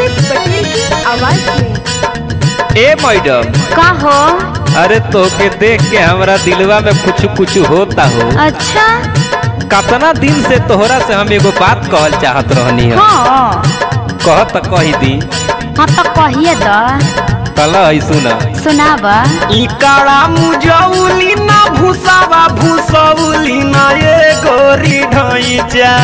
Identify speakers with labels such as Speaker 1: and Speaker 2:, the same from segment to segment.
Speaker 1: अमित पटेल की आवाज में
Speaker 2: ए मैडम
Speaker 3: का हो
Speaker 2: अरे तोके देख के हमरा दिलवा में कुछ कुछ होता हो
Speaker 3: अच्छा
Speaker 2: कतना दिन से तोहरा से हम एगो बात कहल चाहत रहनी है
Speaker 3: हाँ
Speaker 2: कह त कही दी
Speaker 3: हाँ तो कहिए द
Speaker 2: कल है सुना
Speaker 3: सुनाब
Speaker 4: इकाड़ा मुजौली ना भूसावा भूसौली ना ये गोरी ढैचा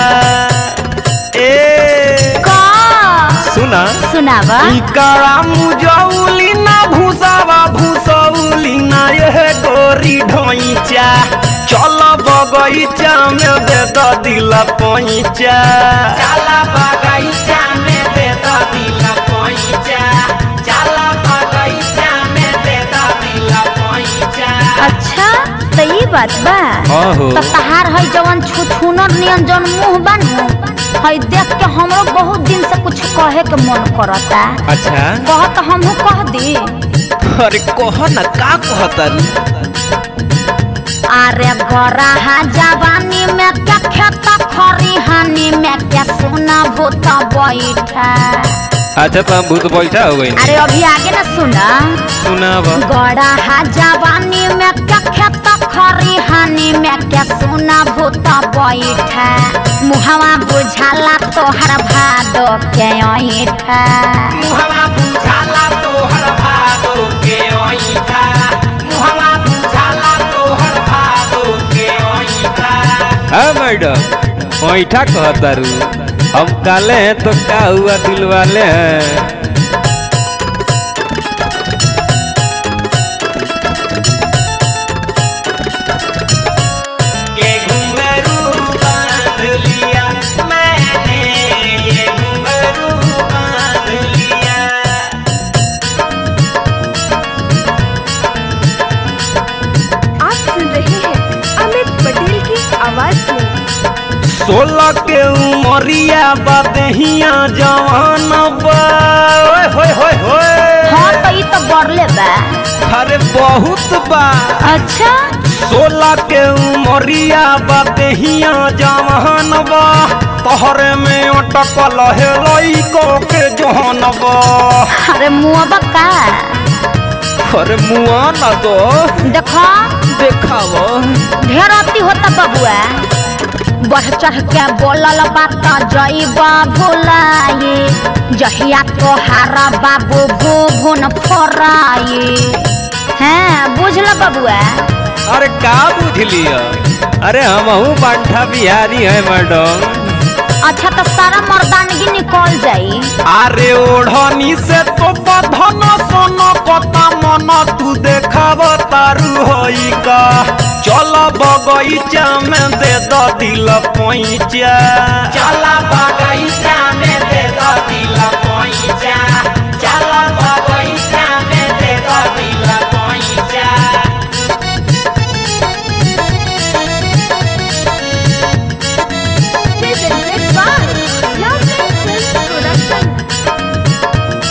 Speaker 4: ए
Speaker 3: का
Speaker 2: सुना
Speaker 3: सुनाब
Speaker 4: इकाड़ा मुजौली ना भूसावा भूसौली ना ये गोरी ढैचा चल बगैचा में दे द दिल पैचा चल बगैचा में दे द दिल पैचा चल बगैचा में दे द दिल पैचा
Speaker 3: अच्छा तो ये बात बा
Speaker 2: हाँ हो
Speaker 3: तो तहार है जवन छुछुनर नियन जवन मुंह बनू है देख के हमरो बहुत दिन से कुछ कहे के मन करता
Speaker 2: अच्छा
Speaker 3: कह तो हमहू कह दी
Speaker 2: अरे कह ना का कहता
Speaker 3: अरे गराहा जवानी में क्या खेता खरिहानी में क्या सोना भूत बैठा
Speaker 2: अच्छा तो हम भूत बैठा हो गई
Speaker 3: अरे अभी आगे ना सुना
Speaker 2: सुनाब
Speaker 3: गराहा जवानी में क्या खेता खरिहानी में क्या सोना भूत बैठा मुहवा बुझाला तोहर भादो के ऐठा
Speaker 4: मुहवा बुझाला तोहर भादो के ओइठा मुहवा बुझाला तोहर भादो के ओइठा
Speaker 2: हाँ मैडम पैठा कहता रू हम काले हैं तो क्या हुआ दिल वाले हैं
Speaker 4: के घुंघरू बांध लिया मैंने ये घुंघरू बांध लिया
Speaker 1: आप सुन रहे हैं अमित पटेल की आवाज में
Speaker 4: सोलह के उमरिया बदहिया जवान बा ओए होए होए होए
Speaker 3: हाँ तो ये तो बढ़ले बा
Speaker 4: अरे बहुत बा
Speaker 3: अच्छा
Speaker 4: सोलह के उमरिया बदहिया जवान बा तोहरे में अटकल है लइको के जहन बा
Speaker 3: अरे मुआ का
Speaker 2: अरे मुआ ना दो
Speaker 3: देखो
Speaker 2: देखाव
Speaker 3: ढेर अति होता बबुआ बढ़ चढ़ के बोलल बात जईबा भुलाए जहिया तोहारा बाबू भुभुन फोराए हैं बुझल बबुआ
Speaker 2: अरे का बुझ लिया अरे हमहू बांठा बिहारी है मैडम
Speaker 3: अच्छा तो सारा मर्दानगी निकल जाई
Speaker 4: अरे ओढ़नी से तो बधन सोन पता मन तू देखाव तारू होई का चल बगैचा में दे द दिल पैचा चल बगैचा में दे द दिल पैचा चल बगैचा में दे द दिल पैचा
Speaker 1: presented by Lovely Film Production.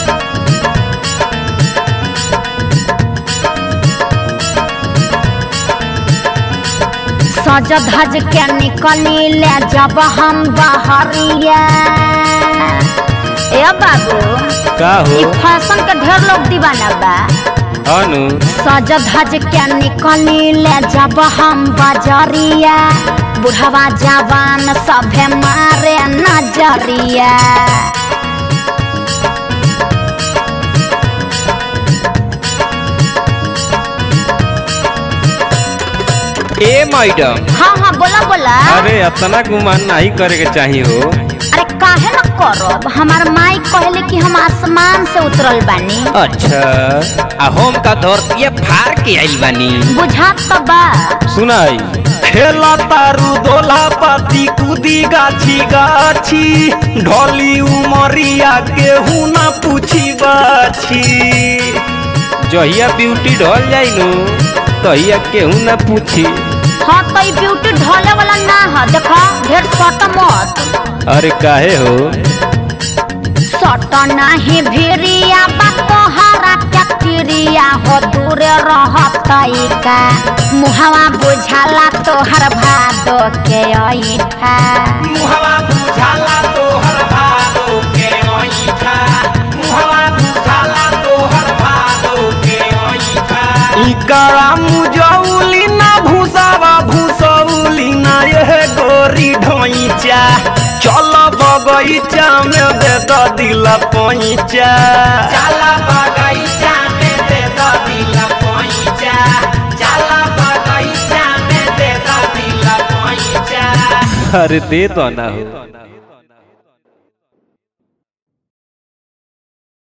Speaker 3: सज धज के निकली ले जब हम बहरिया ए बाबू
Speaker 2: का हो
Speaker 3: ई फैशन के ढेर लोग दीवाना बा
Speaker 2: अनु
Speaker 3: सज धज के निकली ले जब हम बजरिया बुढ़वा जवान सभे मारे नजरिया
Speaker 2: ए मैडम
Speaker 3: हाँ हाँ बोला बोला
Speaker 2: अरे इतना गुमान नहीं करे के चाहिए हो
Speaker 3: अरे काहे न करब हमार माई कहले कि हम आसमान से उतरल बानी
Speaker 2: अच्छा आ हम का धरतीय फार के आइल बानी
Speaker 3: बुझात तो बा
Speaker 2: सुनाई
Speaker 4: खेला तारू दोला पाती कूदी गाछी गाछी ढोली उमरिया केहू ना पूछी बाछी
Speaker 2: जहिया ब्यूटी ढल जाई नु तहिया केहू ना पूछी
Speaker 3: हाँ तो ई ब्यूटी ढोले वाला ना है देखो ढेर सट मत
Speaker 2: अरे काहे हो
Speaker 3: सट नाही भिरिया बा तोहरा चक्रिया हो दूर रहत का मुहवा बुझाला तोहर भादो के ऐठा
Speaker 4: मुहवा बुझाला तोहर भादो के ओइठा टिकारा मुजौली ना भूसावा भूसौली ना यह गोरी ढोइचा चल बगैचा में दे द दिल पैचा चल बगैचा में दे द दिल पैचा चल बगैचा में दे द दिल पैचा
Speaker 2: अरे दे दो ना हो